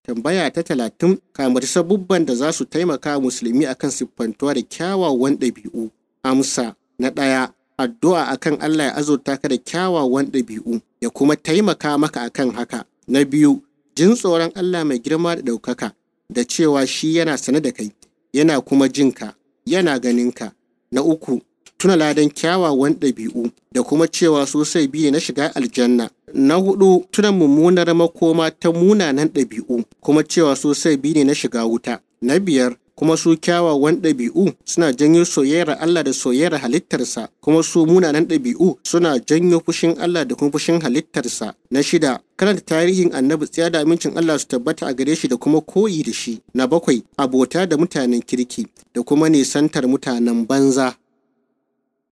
tambaya ta talatin kamar sabubban da za su taimaka musulmi akan siffantuwa da kyawawan ɗabi'u amsa na ɗaya addu'a akan Allah ya azurta ka da kyawawan ɗabi'u ya kuma taimaka maka akan haka na biyu jin tsoron Allah mai girma da ɗaukaka da cewa shi yana sane da kai yana kuma jinka yana ganinka na uku tuna ladan kyawawan ɗabi'u da kuma cewa sosai biyu na shiga aljanna na hudu tuna mummunar makoma ta munanan ɗabi'u kuma cewa sosai biyu ne na shiga wuta na biyar kuma su kyawawan ɗabi'u suna janyo soyayyar Allah da soyayyar halittarsa kuma su munanan ɗabi'u suna janyo fushin Allah da kuma fushin halittarsa na shida karanta tarihin annabi tsaya da amincin Allah su tabbata a gare shi da kuma koyi da shi na bakwai abota da mutanen kirki da kuma nisantar mutanen banza